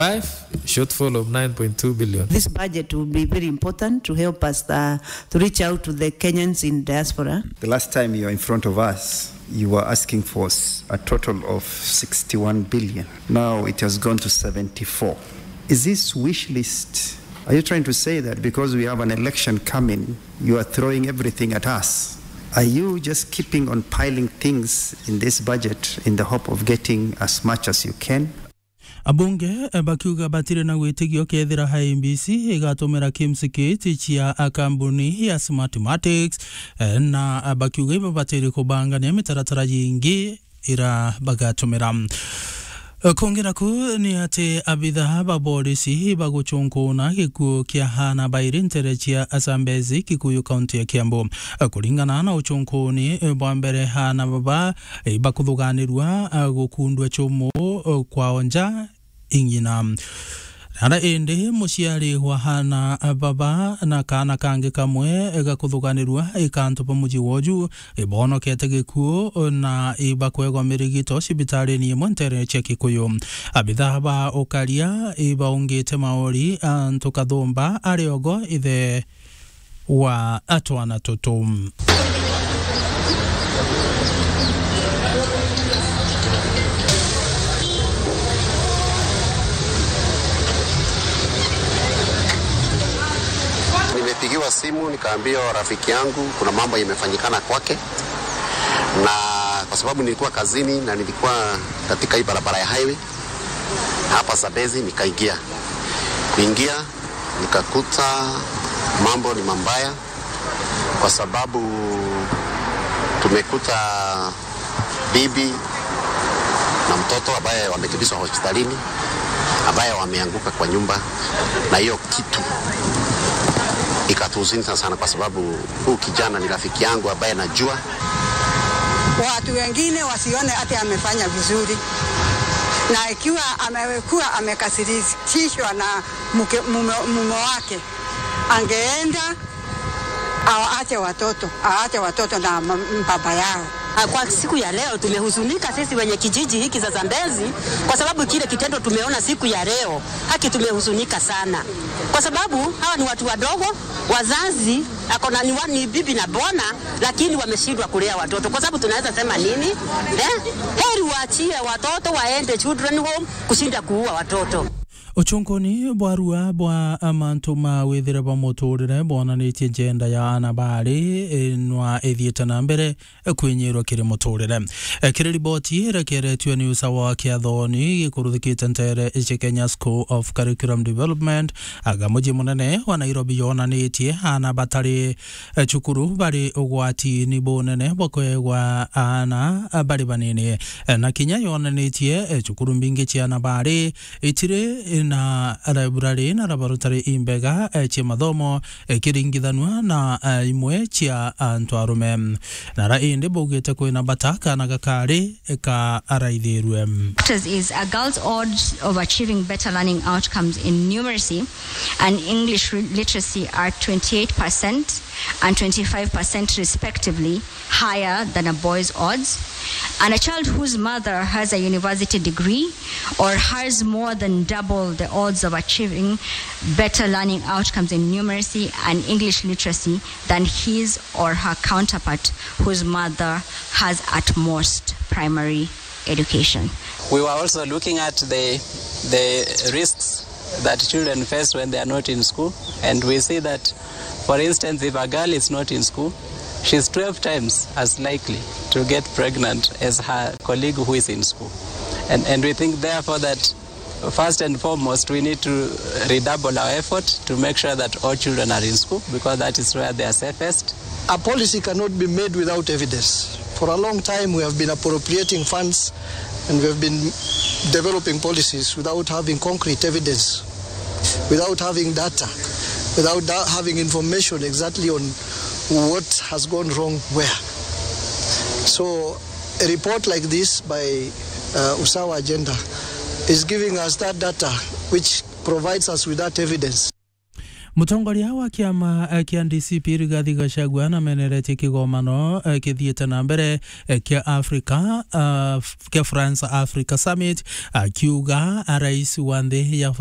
Five, shortfall of 9.2 billion. This budget will be very important to help us uh, to reach out to the Kenyans in diaspora. The last time you were in front of us, you were asking for s- a total of 61 billion. Now it has gone to 74. Is this wish list? Are you trying to say that because we have an election coming, you are throwing everything at us? Are you just keeping on piling things in this budget in the hope of getting as much as you can? abunge bakiuga batire na gwĩtĩkio kethira IEBC ĩgatũmĩra kimsikiti cia kambuni ya Smartmatics eh, na bakiuga iba batĩrĩ kũbangania mĩtaratara yingĩ ĩra bagatũmĩra kongera ku nĩ atĩ abithaa ba borisi bagũcũnkũna gĩkuũ kĩa hana bairĩ ntere cia asambezi kikuyu kaunti ya kiambu kũringana na ũcũnkũni bwa mbere hana baba bakũthũganĩrua gũkundwa chũmũ kwao nja ing'ina nara ĩndĩ mũciari wa hana baba na kana kangĩ kamwe gakũthũganĩrua ĩkanto pa mũji woju ĩbonokete gĩkuũ na ibakwegwa mĩrigito cibitarĩ-inĩ ĩmwe ntere cia kĩkũyũ abithaa ba ũkaria ibaũngĩte maori antũ kathũmba arĩogo ithe wa atwana tũtũ Nimepigiwa simu nikaambiwa rafiki yangu kuna mambo imefanyikana kwake, na kwa sababu nilikuwa kazini na nilikuwa katika hii barabara ya highway hapa Sabezi, nikaingia kuingia nikakuta mambo ni mambaya, kwa sababu tumekuta bibi na mtoto ambaye wamekimbizwa hospitalini ambaye wameanguka kwa nyumba, na hiyo kitu ikatuhuzunisha sana, kwa sababu huu kijana ni rafiki yangu ambaye najua watu wengine wasione hata amefanya vizuri, na ikiwa amekuwa amekasirishwa na mke- mume mume wake, angeenda aache watoto aache watoto na ma- baba yao. Ah, Kwa siku ya leo tumehuzunika sisi wenye kijiji hiki za Zambezi kwa sababu kile kitendo tumeona siku ya leo, haki tumehuzunika sana, kwa sababu hawa ni watu wadogo, wazazi akona ni, wa- ni bibi na bwana, lakini wameshindwa kulea watoto. Kwa sababu tunaweza sema nini eh? Heri waachie watoto waende children home kushinda kuua watoto. ũcũnkũni bwarua bwa amantu ma wĩthĩre bwa mũtũrĩre bonanĩtie njenda ya ana barĩ nwa ĩthiĩte na mbere kwĩnyĩrwo kĩrĩ mũtũrĩre kĩrĩ riboti ĩrekeretio nĩ ũsawa wa kĩathoni gĩkũrũthĩkĩte ntere cia Kenya School of Curriculum Development aga mũciĩ mũnene wa Nairobi yonanĩtie ana batarĩ eh, cukuru barĩ ũgwati-inĩ bũnene bwa kwegwa ana barĩ banini Eh, na kinya yonanĩtie eh, cukuru mbingĩ cia ana barĩ itirĩ na library na laboratory imbega eh, cia mathomo eh, kiringithanwa na eh, imwe cia antu arume na ra indi baugite kwina bata kana gakarĩ eh, ka araithĩrwe factors is a girl's odds of achieving better learning outcomes in numeracy and English re- literacy are 28% and 25% respectively higher than a boy's odds. And a child whose mother has a university degree or has more than double the odds of achieving better learning outcomes in numeracy and English literacy than his or her counterpart whose mother has at most primary education. We were also looking at the, the risks that children face when they are not in school. And we see that, for instance, if a girl is not in school, she's 12 times as likely to get pregnant as her colleague who is in school. And, and we think, therefore, that first and foremost, we need to redouble our effort to make sure that all children are in school because that is where they are safest. A policy cannot be made without evidence. For a long time, we have been appropriating funds and we have been developing policies without having concrete evidence, without having data, without da- having information exactly on what has gone wrong where. So, a report like this by uh, Usawa Agenda is giving us that data which provides us with that evidence. mutongoria wa kiama eh, kia DCP Rigathi Gachagua nameneretie kigomano eh, kithiite na mbere eh, kia Africa uh, kia France Africa Summit akiuga rais wa nthi ya